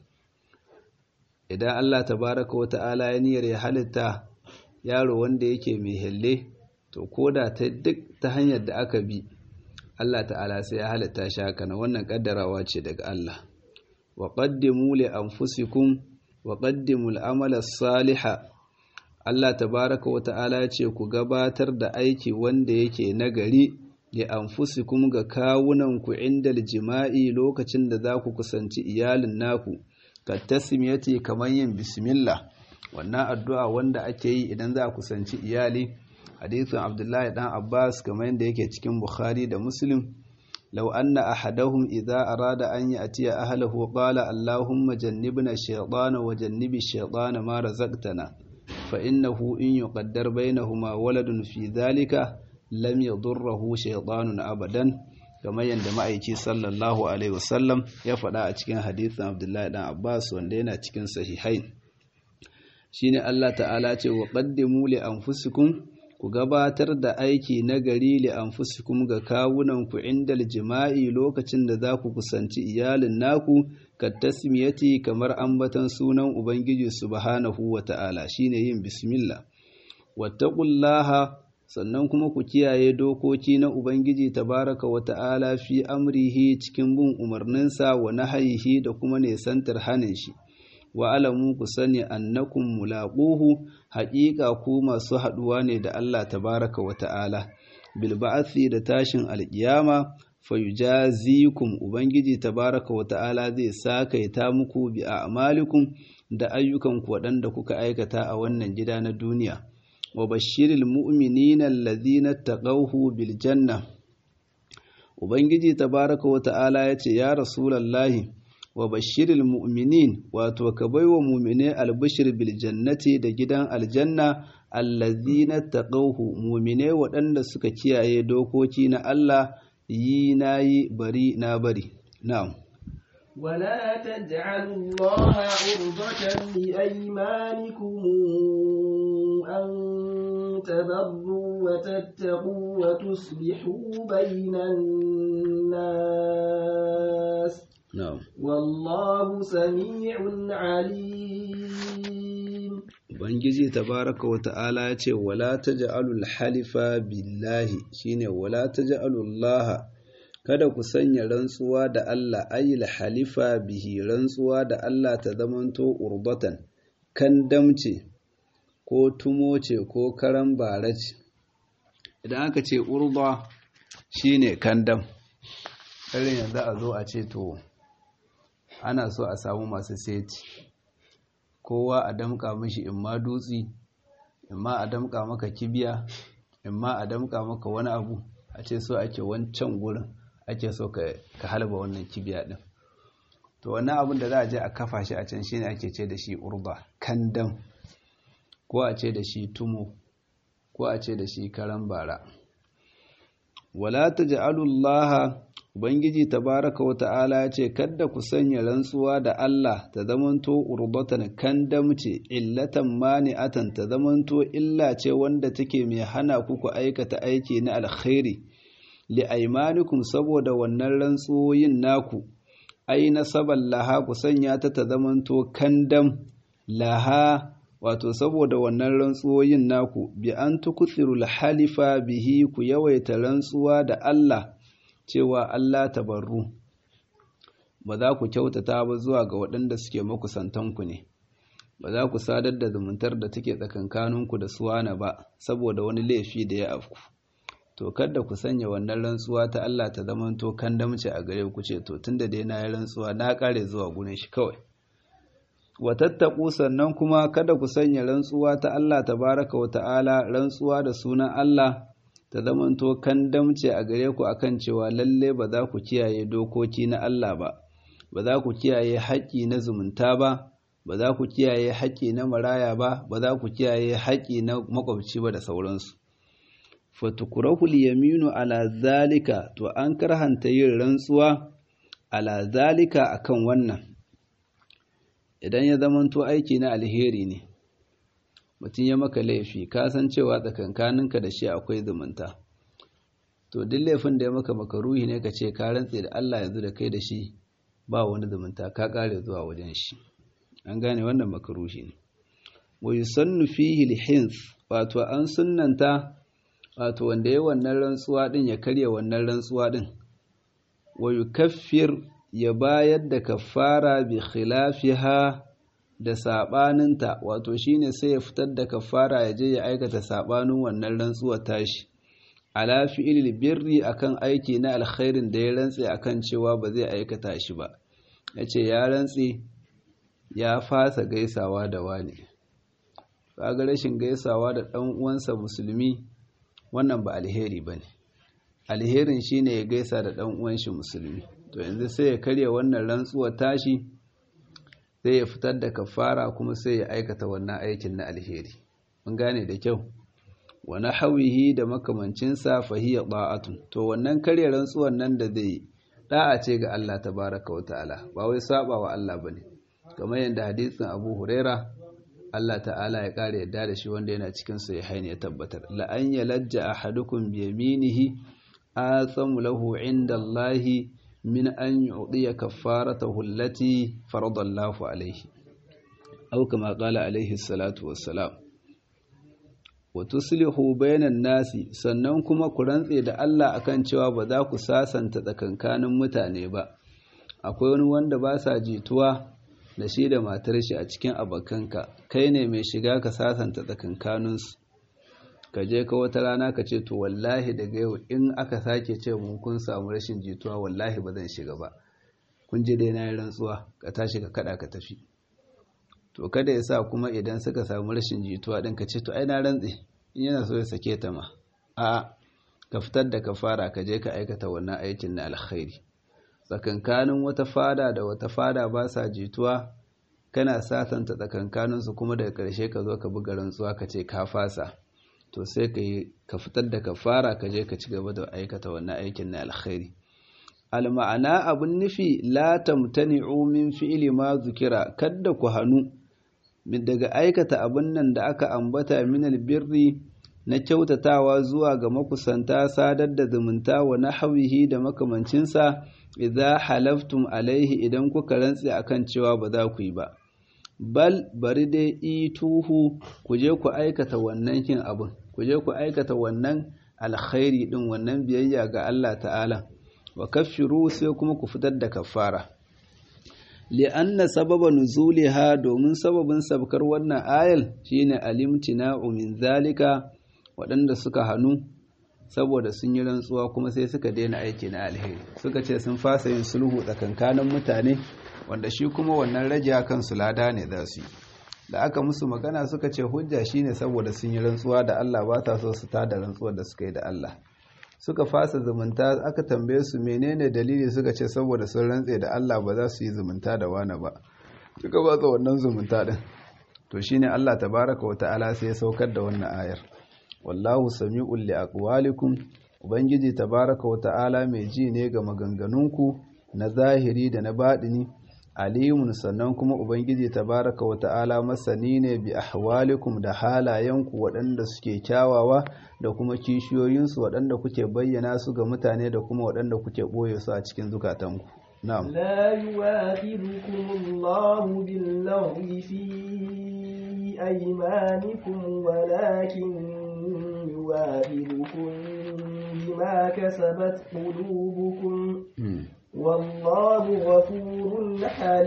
idan Allah tabaraka wa ta'ala ya niyyar ya halitta yaro wanda yake mai helle to ko da ta duk ta hanyar da aka bi Allah ta'ala sai ya halitta shi haka na wannan kaddarawa ce daga Allah wa qaddimu li anfusikum wa qaddimu al-amala saliha Allah tabaraka wa ta'ala ce ku gabatar da aiki wanda yake nagari li anfusikum ga kawunan ku inda jima'i lokacin da za ku kusanci iyalin naku ka tasmiyati kamar yin bismillah wannan addu'a wanda ake yi idan za a kusanci iyali hadithin abdullahi dan abbas kamar yadda yake cikin bukhari da muslim law anna ahadahum idza arada an ya'tiya ahlihi qala allahumma jannibna shaytana wa jannibi shaytana ma razaqtana fa innahu in yuqaddar bainahuma waladun fi dhalika lam yadurruhu shaytanun abadan kamar yadda ma'aiki sallallahu alaihi wasallam ya faɗa a cikin hadithin abdullahi dan abbas wanda yana cikin sahihain shine Allah ta'ala ce wa qaddimu li anfusikum ku gabatar da aiki na gari li anfusikum ga kawunan ku indal jima'i lokacin da za ku kusanci iyalin naku ka tasmiyati kamar ambatan sunan ubangiji subhanahu wa ta'ala shine yin bismillah wattaqullaha sannan kuma ku kiyaye dokoki na ubangiji tabaraka wa ta'ala fi amrihi cikin bin umarninsa wa nahayihi da kuma nesantar hanin shi wa alamu ku sani annakum mulaquhu haƙiƙa ku masu haɗuwa ne da Allah tabaraka wa ta'ala bil ba'thi da tashin alƙiyama fayujazikum ubangiji tabaraka wa ta'ala zai sakaita muku bi a'malikum da ayyukan ku waɗanda kuka aikata a wannan gida na duniya wa bashiril mu'minina alladhina taqawhu bil janna ubangiji tabaraka wa ta'ala yace ya rasulullahi wa bashiril mu'minin wato ka baiwa mu'mine albishir bil jannati da gidan aljanna allazina taqawhu mu'mine waɗanda suka kiyaye dokoki na Allah yi nayi bari na bari na'am ولا تجعلوا الله عرضة لأيمانكم أن تبروا وتتقوا وتصلحوا بين الناس na'am والله سميع عليم Ubangiji tabaraka wa ta'ala ya ce, Wala ta ja'alul halifa billahi shine wala ta ja'alullaha, kada ku sanya rantsuwa da Allah ayyul halifa bihi rantsuwa da Allah ta zamanto urbatan, kan damce, ko tumo ce ko karan bara ce. Idan aka ce urba shine kandam, irin yanzu a zo a ce to, ana so a samu masu seti. kowa a damƙa mishi in ma dutsi in ma a damƙa maka kibiya in ma a damƙa maka wani abu a ce so ake wancan gurin ake so ka halba wannan kibiya ɗin to wannan abin da za a je a kafa shi a can shine ake ce da shi urba kandam ko a ce da shi tumo ko a ce da shi karan bara wala taj'alullaha Ubangiji tabaraka wa ta'ala ya ce, Kadda ku sanya rantsuwa da Allah ta zamanto urbatan kan damce, illatan mani'atan ta zamanto illa ce wanda take mai hana ku ku aikata aiki na alkhairi, li'aimanikum saboda wannan rantsuwoyin naku, ai nasaban laha ku sanya ta ta zamanto kandam laha wato saboda wannan rantsuwoyin naku, bi an tukutsiru halifa bihi ku yawaita rantsuwa da Allah. cewa Allah tabarru ba za ku kyautata ba zuwa ga waɗanda suke makusantanku ne ba za ku sadar da zumuntar da take tsakankaninku da suwana ba saboda wani laifi da ya afku to kada ku sanya wannan rantsuwa ta Allah ta zamanto kandamce a gare ku ce to tunda dai na yi rantsuwa na kare zuwa gurin shi kawai wa tattaku sannan kuma kada ku sanya rantsuwa ta Allah tabaraka wa ta'ala rantsuwa da sunan Allah ta zamanto kan damce a gare ku akan cewa lalle ba za ku kiyaye dokoki na Allah ba ba za ku kiyaye haƙƙi na zumunta ba ba za ku kiyaye haƙƙi na maraya ba ba za ku kiyaye haƙƙi na makwabci ba da sauransu fatukurahul yaminu ala zalika to an karhanta yin rantsuwa ala zalika akan wannan idan ya zamanto aiki na alheri ne mutum ya maka laifi ka san cewa tsakankaninka da shi akwai zumunta to duk laifin da ya maka makaruhi ne ka ce ka rantse da Allah yanzu da kai da shi ba wani zumunta ka kare zuwa wajen shi an gane wannan makaruhi ne wa yusannu fihi al wato an sunnanta wato wanda ya wannan rantsuwa din ya karya wannan rantsuwa din wa yukaffir ya bayar da kafara bi khilafiha da saɓaninta wato shine sai ya fitar da kafara ya je ya aikata saɓanin wannan rantsuwar tashi ala fi'il birri akan aiki na alkhairin da ya rantse akan cewa ba zai aikata shi ba yace ya rantse ya fasa gaisawa da wani kaga rashin gaisawa da ɗan uwansa musulmi wannan ba alheri bane alherin shine ya gaisa da ɗan uwan shi musulmi to yanzu sai ya karya wannan rantsuwar tashi sai ya fitar da kafara kuma sai ya aikata wannan aikin na alheri mun gane da kyau wa hawihi da makamancinsa fahiya da'atun to wannan karya rantsuwan nan da zai da'a ce ga Allah tabaraka wa ta'ala ba wai saba wa Allah bane kamar yadda hadisin Abu Huraira Allah ta'ala ya kare yadda da shi wanda yana cikin sahihain ya tabbatar la an yalajja ahadukum bi yaminihi athamu lahu inda Allahi min an yu'diya kaffaratahu allati faradallahu alayhi aw kama qala alayhi salatu wassalam wa tuslihu bainan nasi sannan kuma ku rantse da Allah akan cewa ba za ku sasanta tsakankanin mutane ba akwai wani wanda ba sa jituwa da shi da matar shi a cikin abakanka kai ne mai shiga ka sasanta tsakankaninsu ka je ka wata rana ka ce to wallahi daga yau in aka sake ce mun kun samu rashin jituwa wallahi ba zan shiga ba kun je dai na yi rantsuwa ka tashi ka kada ka tafi to kada ya sa kuma idan suka samu rashin jituwa din ka ce to ai na rantse in yana so ya sake ta ma a ka fitar da ka fara ka je ka aikata wannan aikin na alkhairi tsakankanin wata fada da wata fada ba sa jituwa kana satanta tsakankaninsu kuma daga ƙarshe ka zo ka buga rantsuwa ka ce ka fasa to sai ka yi ka fitar da kafara ka je ka ci gaba da aikata wannan aikin na alkhairi alma'ana abun nufi la tamtani'u min fi'li ma zukira kadda ku hanu daga aikata abun nan da aka ambata min albirri na kyautatawa zuwa ga makusanta sadar da zumunta wa nahwihi da makamancinsa idza halaftum alaihi idan kuka rantse akan cewa ba za ku yi ba bal bari dai ituhu ku je ku aikata wannan kin abun ku je ku aikata wannan alkhairi din wannan biyayya ga Allah ta'ala wa kaffiru sai kuma ku fitar da kaffara li'anna sababa nuzuliha domin sababin sabkar wannan ayal shine alimtina'u min zalika waɗanda suka hannu saboda sun yi rantsuwa kuma sai suka daina aiki na alheri suka ce sun fasa yin sulhu tsakankanin mutane wanda shi kuma wannan rage kansu lada ne za su yi da aka musu magana suka ce hujja shine saboda sun yi rantsuwa da Allah ba ta so su tada rantsuwar da suka yi da Allah suka fasa zumunta aka tambaye su menene dalili suka ce saboda sun rantse da Allah ba za su yi zumunta da wani ba suka ba wannan zumunta din to shine Allah tabaraka wa ta'ala sai ya saukar da wannan ayar wallahu sami'ul li aqwalikum ubangiji tabaraka wa ta'ala mai ji ne ga maganganunku na zahiri da na baɗini alimun sannan kuma ubangiji tabaraka wa ta'ala masani ne bi ahwalikum da halayenku waɗanda suke kyawawa da kuma kishiyoyinsu waɗanda kuke bayyana su ga mutane da kuma waɗanda kuke ɓoye su a cikin zukatanku na'am لا يواخذكم الله باللغو في أيمانكم ولكن يواخذكم بما كسبت قلوبكم والله غفور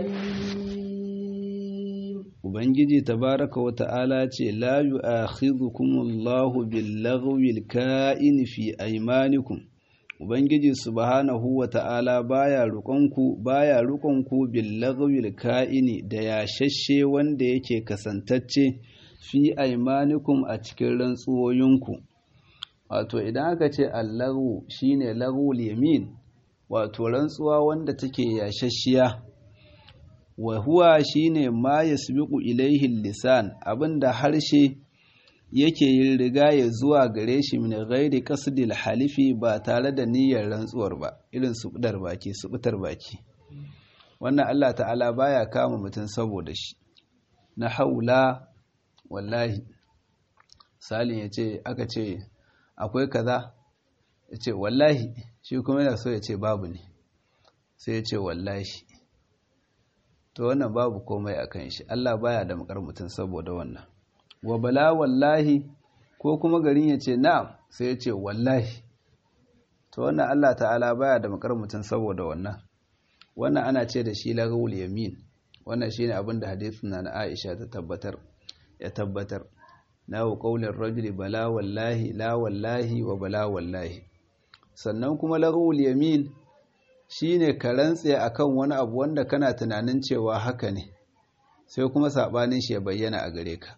حليم Ubangiji tabaraka wa ta'ala ce, La yu a Allahu billagwil ka'in fi aimanikum. Ubangiji subhanahu wa ta'ala baya rukonku baya rukonku billagwil ka'ini da yashashe wanda yake kasantacce fi aimanikum a cikin rantsuwoyinku. Wato, idan aka ce allahu shine lagwul yamin, wato rantsuwa wanda take yashashiya. wa huwa shine ma yasbiqu ilaihi lisan abinda harshe yake yin riga ya zuwa gare shi min ghairi qasdil halifi ba tare da niyyar rantsuwar ba irin su budar baki su butar baki wannan Allah ta'ala baya kama mutum saboda shi na haula wallahi salin yace aka ce akwai kaza yace wallahi shi kuma yana so ya ce babu ne sai ya ce wallahi to wannan babu komai a kan shi Allah baya da makar mutum saboda wannan wa bala wallahi ko kuma garin ya ce na'am sai ya ce wallahi to wannan Allah ta'ala baya da makar mutum saboda wannan wannan ana ce da shi lagawul yamin wannan shine abin da hadisin na Aisha ta tabbatar ya tabbatar na wa qaulin rajuli bala wallahi la wallahi wa bala wallahi sannan kuma lagawul yamin shi ne ka rantse a kan wani abu wanda kana tunanin cewa haka ne sai kuma saɓanin shi ya bayyana a gare ka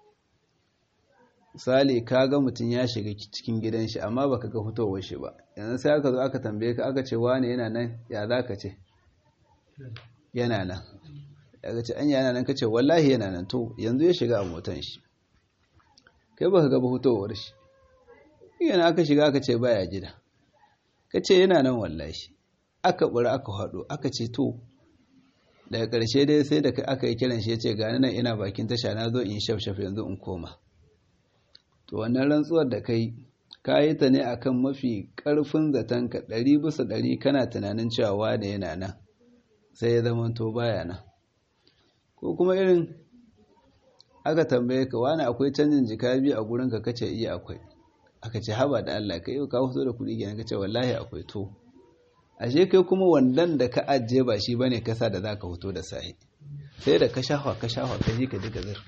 misali ka ga mutum ya shiga cikin gidan shi amma baka ga fitowar shi ba yanzu sai aka zo aka tambaye ka aka ce wane yana nan ya za ka ce yana nan ya ce an yana nan ka ce wallahi yana nan to yanzu ya shiga a motan shi kai baka ga fitowar shi yana aka shiga aka ce baya gida ka ce yana nan wallahi aka ɓura aka haɗu aka ce to daga ƙarshe dai sai da aka yi kiran shi ya ce gani nan ina bakin tasha na zo in shafshaf yanzu in koma to wannan rantsuwar da kai ka yi ta ne akan mafi ƙarfin zaton ka ɗari bisa ɗari kana tunanin cewa wane yana nan sai ya zama to baya nan ko kuma irin aka tambaye ka wani akwai canjin jika biyu a gurin ka kace iya akwai aka ce haba da Allah ka yi ka fito da kuɗi kenan kace wallahi akwai to ashe kai kuma wandan da ka ajiye ba shi bane kasa da zaka fito da sahi sai da ka shafa ka shafa ka ji ka ji gazir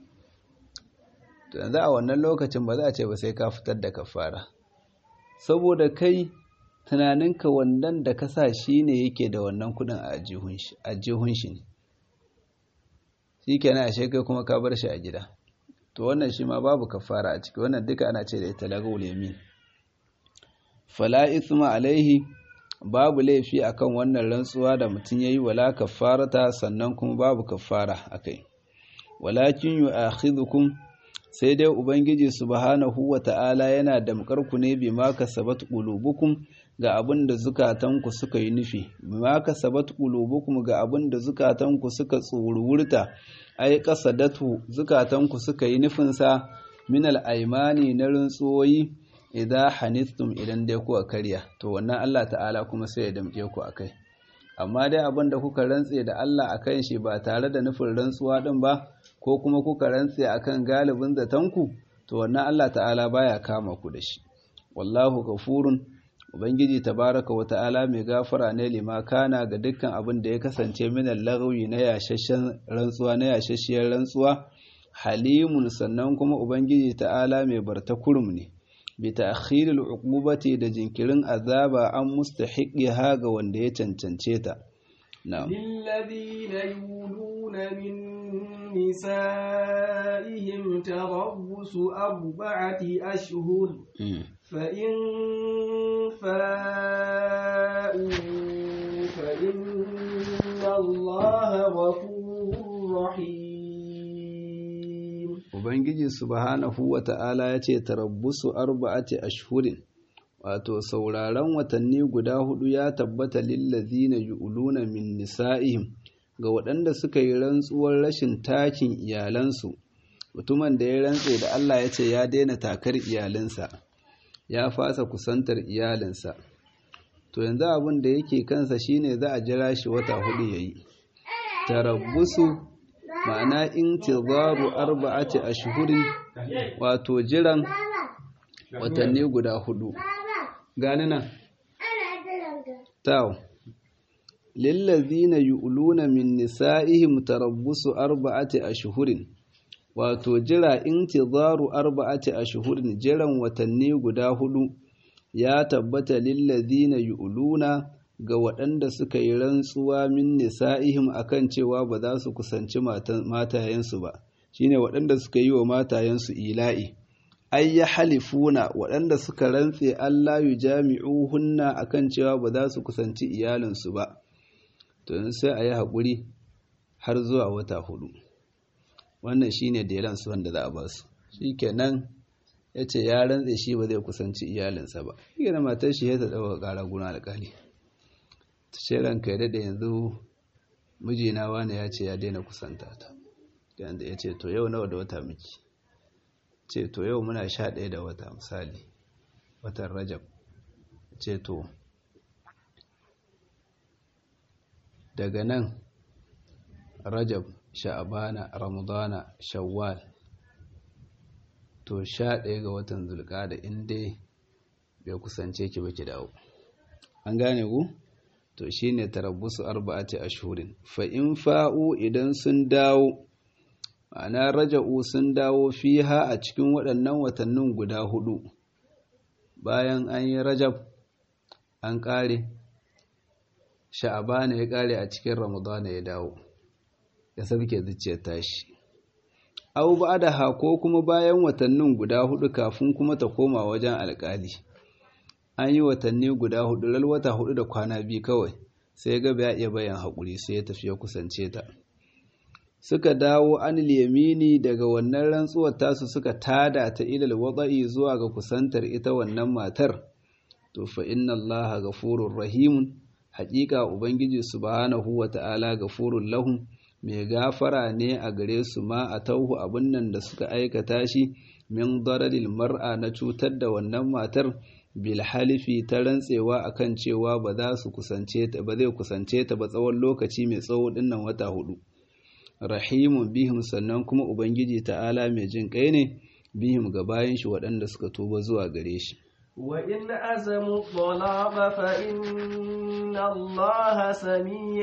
to yanzu a wannan lokacin ba za a ce ba sai ka fitar da kafara saboda kai tunaninka wandan da ka sa shi ne yake da wannan kudin a ajihun shi ne shi kenan ashe kai kuma ka bar shi a gida to wannan shi ma babu kafara a ciki wannan duka ana ce da ita lagawul yamin fala ithma alaihi babu laifi akan wannan rantsuwa da mutum yayi wala kafarata sannan kuma babu kafara akai walakin yu'akhidhukum sai dai ubangiji subhanahu wata'ala yana damkar ku ne bima kasabat qulubukum ga abin da zukatanku suka yi nufi bima kasabat qulubukum ga abin da zukatanku suka tsururta ai qasadatu zukatanku suka yi nufin sa min al-aymani na rantsuwoyi idza hanithtum idan dai kuka karya to wannan Allah ta'ala kuma sai ya damke ku akai amma dai abin da kuka rantse da Allah akan shi ba tare da nufin rantsuwa din ba ko kuma kuka rantse akan galibin zatanku to wannan Allah ta'ala baya kama ku da shi wallahu ghafurun ubangiji tabaraka wa ta'ala mai gafara ne lima kana ga dukkan abin da ya kasance min lagawi na yashashshen rantsuwa na yashashshiyar rantsuwa halimun sannan kuma ubangiji ta'ala mai barta kurum ne bi ta'khiril uqubati da jinkirin azaba an mustahiqiha ga wanda ya cancance ta na'am للذين يولون من نسائهم تربص أربعة أشهر فإن فاءوا فإن الله غفور رحيم Ubangiji subhanahu wa ta'ala ya ce, Tarabbusu arba'ati ashhurin, wato, sauraron watanni guda hudu ya tabbata lillazina yu'luna min nisa'ihim ga waɗanda suka yi rantsuwar rashin takin iyalansu, mutumin da ya rantse da Allah ya ce ya daina takar iyalinsa, ya fasa kusantar iyalinsa. To yanzu abin da yake kansa shine za a jira shi wata hudu ya yi. Tarabbusu ma'ana intizaru arba'ati ashhurin wato jiran watanni guda hudu gani nan taw lillazina yu'luna min nisa'ihim tarabbusu arba'ati ashhurin wato jira intizaru arba'ati ashhurin jiran watanni guda hudu ya tabbata lillazina yu'luna ga waɗanda suka yi rantsuwa min nisa'ihim akan cewa ba za su kusanci matayensu ba shine waɗanda suka yi wa matayensu ila'i ay ya halifuna waɗanda suka rantse Allah yu jami'uhunna akan cewa ba za su kusanci iyalinsu ba to sai a yi haƙuri har zuwa wata hudu wannan shine da su wanda za a ba su shikenan ya ce ya rantse shi ba zai kusanci iyalinsa ba shi matar shi ya ta ɗaukar ƙara guna alƙali ce ranka ya daɗe yanzu mijina wani ya ce ya daina kusanta ta yanda ya ce to yau nawa da wata miki ce to yau muna sha ɗaya da wata misali watan rajab ce to daga nan rajab sha'abana ramadana shawwal to sha ɗaya ga watan zulƙada inda bai kusance ki ba ki dawo an gane ku? to shine tarabbusu arba'ati ashhurin fa in fa'u idan sun dawo ma'ana raja'u sun dawo fiha a cikin waɗannan watannin guda hudu bayan an yi rajab an ƙare sha'abana ya ƙare a cikin ramadana ya dawo ya sabke zuciyar tashi au ha ko kuma bayan watannin guda hudu kafin kuma ta koma wajen alƙali an yi watanni guda hudu ral wata hudu da kwana biyu kawai sai ga ya iya bayan haƙuri sai ya tafi ya kusance ta suka dawo an yamini daga wannan rantsuwar tasu suka tada ta ilal wada'i zuwa ga kusantar ita wannan matar to fa inna allaha ghafurur rahimun haƙiƙa ubangiji subhanahu wata'ala ghafurur lahum mai gafara ne a gare su ma a tauhu abin nan da suka aikata shi min dararil mar'a na cutar da wannan matar bilhalifi ta rantsewa akan cewa ba za su kusance ta ba zai kusance ta ba tsawon lokaci mai tsawo dinnan wata hudu rahimun bihim sannan kuma ubangiji ta'ala mai jin kai ne bihim ga bayan shi waɗanda suka tuba zuwa gare shi وإن أزموا الطلاق فإن الله سميع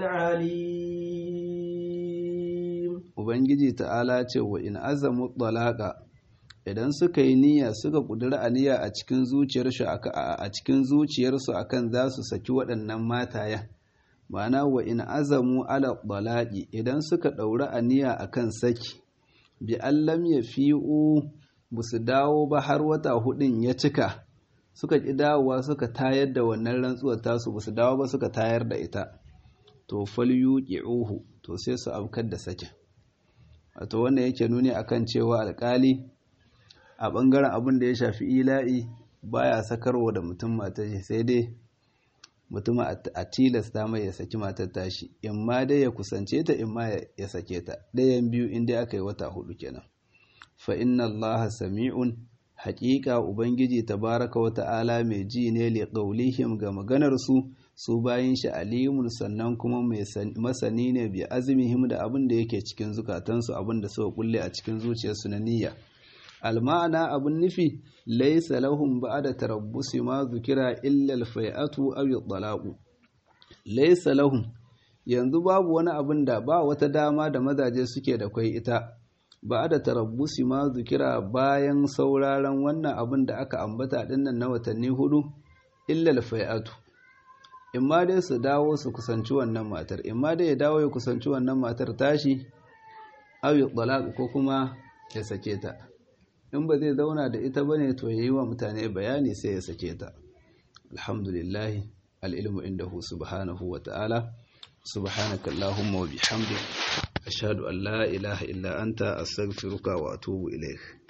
عليم ubangiji ta'ala ce wa in azamu talaqa idan suka yi niyya suka kudura aniya a cikin zuciyarsu a cikin zuciyarsu akan za su saki waɗannan matayen ma'ana wa in azamu ala talaqi idan suka ɗauri aniya akan saki bi allam ya fi'u su dawo ba har wata hudun ya cika suka ƙi dawowa suka tayar da wannan rantsuwar tasu ba su dawo ba suka tayar da ita to falyuqi'uhu to sai su afkar da sakin wato wannan yake nuni akan cewa alƙali a ɓangaren abin da ya shafi ila'i baya sakarwa da mutum matar shi sai dai mutum a tilasta mai ya saki matar tashi in ma dai ya kusance ta in ma ya sake ta ɗayan biyu inda aka yi wata hudu kenan fa inna Allah sami'un haƙiƙa ubangiji tabaraka wa ta'ala mai ji ne li qawlihim ga maganar su su bayin shi alimun sannan kuma mai masani ne bi azmihim da abin da yake cikin zukatansu abin da suka kulle a cikin zuciyarsu na niyya alma'ana abin nufi laisa lahum ba'da tarabbusi ma zukira illa alfai'atu aw at-talaqu laisa lahum yanzu babu wani abin da ba wata dama da mazaje suke da kai ita ba'da tarabbusi ma zukira bayan sauraron wannan abin da aka ambata dinnan na watanni hudu illa alfai'atu imma dai su dawo su kusanci wannan matar imma dai ya dawo ya kusanci wannan matar tashi aw at ko kuma ya sake ta in ba zai zauna da ita bane to yayi wa mutane bayani sai ya sake ta alhamdulillah alilmu indahu subhanahu wa ta'ala subhanaka allahumma wa bihamdik ashhadu an la ilaha illa anta astaghfiruka wa atubu ilayk